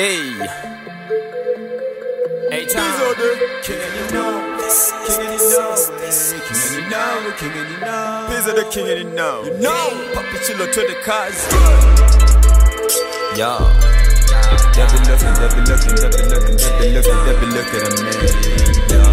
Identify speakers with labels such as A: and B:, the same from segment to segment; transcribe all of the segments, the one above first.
A: Hey. Hey,
B: These
A: time.
B: are the king and you know, king and you know, king and you know, king and you know. These are the king and you know, you know. Papi chilo to the cars.
A: Yo.
B: They be looking, they be looking, they be looking, they be looking, they be looking at me. Yo.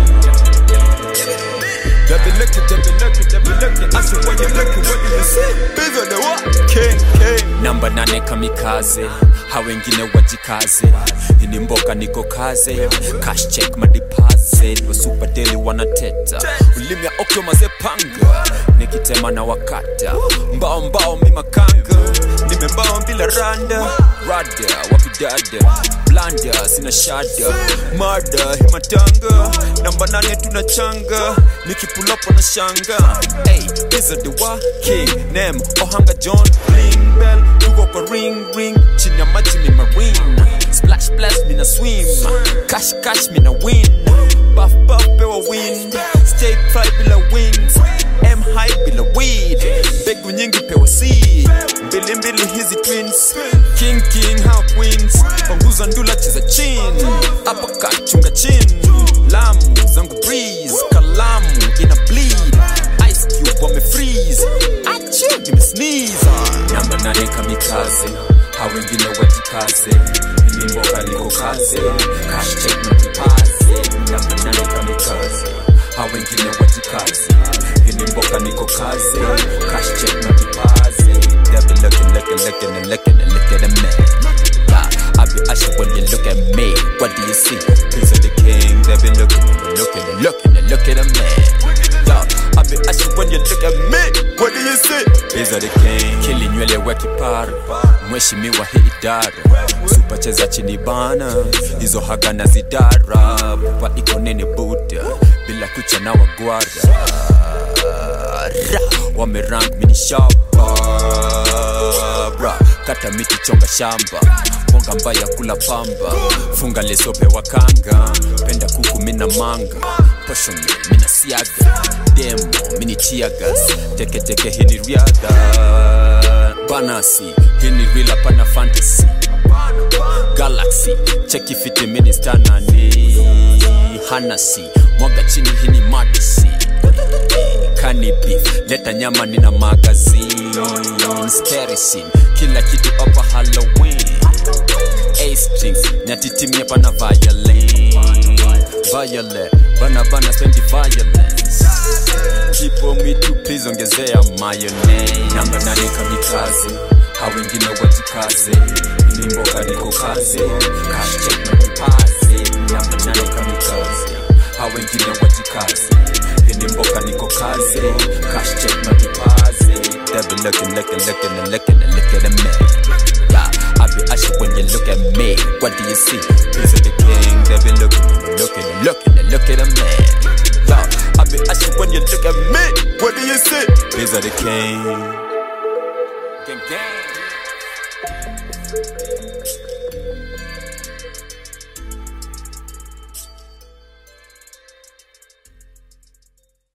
B: They be looking, they be looking, they be looking. I said, when you looking, what do you see? These are the what? King, king.
A: namba nane kamikaze ha wengine wajikaze ini mboka niko kaze cash check madeposit wasuperdeli wanateta ulimi ya okyo mazepanga nikitema na wakata mbao mbao mimakanga nimembao bila randa rada wapidada blanda sina shada mada himatanga namba nane tunachanga nikipulapo na shanga hey, these are the wa king nem ohanga john bling bell tuko kwa ring ring chini ya maji ni marine splash splash mina swim cash cash mina win buff buff pewa win stay fly bila wings m high bila weed mbegu nyingi pewa seed mbili mbili hizi twins king king how queens panguza ndula cheza chin hapa kachunga chin lamu zangu breeze kalamu ina bleed ice cube wame freeze achu give me sneeze namba nane kamikaze ha wengine wajikaze ili mboka liko kaze cash check na kipaze namba nane kamikaze ha wengine wajikaze ili mboka niko kaze cash check na kipaze they be looking looking looking and looking and look at a man yeah, I be asking when you look at me what do you see Prince of the king they be looking and looking and looking and look at a man yeah, I be asking when you look at me
B: What do you see?
A: These are the king Kili nywele wa kipara Mheshimiwa hii idara Supa cheza chini bana Hizo haga na zidara Pupa iko nene buda Bila kucha na wagwara Ra, Wamerang mini shamba Bra, Kata miti chonga shamba Bonga mbaya kula pamba Funga lesope wakanga Penda kuku mina manga Posho mi, mina siaga Demo, mini tiagas Teke teke hini riadha Banasi, hini rila pana fantasy Galaxy, cheki fiti minister nani Hanasi, mwaga chini hini madisi Kani beef, leta nyama nina magazine Sterisin, kila kitu hapa Halloween A-strings, nyatitimia pana violin Violet, bana bana spendi violence Keep on me to please ongezea mayonnaise Namba nane kamikaze, ha wengine wajikaze Ili mboka niko kaze, cash check na kipaze Namba nane kamikaze, ha wengine wajikaze Ili mboka niko kaze, cash check na kipaze They be looking, looking, looking and looking and look at a man Yeah, I be asking when you look at me, what do you see? Prince of the king, they be looking, looking and looking and look at a man Yeah, I be asking when you look at me,
B: What do you see?
A: these are the king. Gang, gang.